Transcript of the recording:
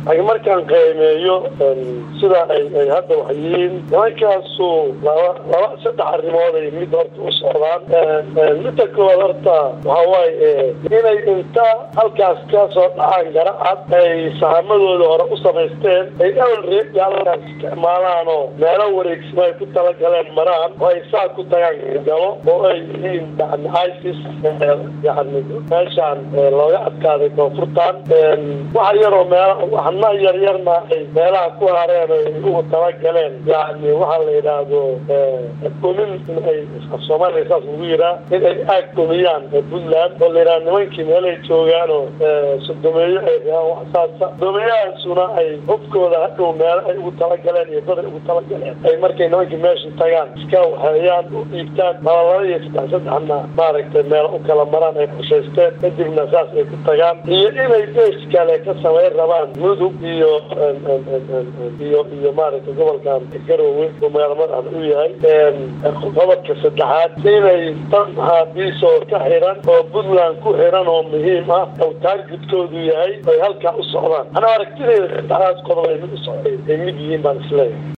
laakiin markaan qiimeeyo sida ay ay hadda wax yihiin nimankaasu laba laba saddex arrimood ay mid horta u socdaan midda koowaad horta waxa waaye inay inta halkaas ka soo dhacaan garacad ay sahamadooda hore u samaysteen ay awalreedi halkaas isticmaalaan oo meelo wareegsimo ay ku talagaleen maraan oo ay saa ku tagaan galo oo ay yihiin yani isis yani meeshaan looga adkaaday koonfurtan waxa yaroo meel waxna yaryarna ay meelaha ku hareen ay ugu talagaleen yani waxaa la yidhaahdo gomin in ay soomaaliya saas lagu yiraa in ay aag gomiyaan puntland oo la yidhaha nimankii meelay joogaan oo sodomeeyo ay rabaan wax saasa sodomeeyahaasuna ay hubkooda hadhow meelo ay ugu talagaleen iyo dad ay ugu talagaleen ay markay nimankii meesha tagaan iska waxeeyaan u dhiibtaan malalaba iyo saddex saddexna maaragtay meel u kala maraan ay qorshaysteen kadibna saas ay ku tagaan iyo inay bees kale ka samayn rabaan mudug iyo iyo iyo maaragtay gobolkan garowe oo magaala madaxda u yahay qodobka saddexaad inay dad maxaabiisoo ka xiran oo puntland ku xiran oo muhiim ah oo taargudkoodu yahay ay halkaa u socdaan ana aragtideeda saddexdaas qodob ay mid u socday ay mid yihiin baan isleeyahay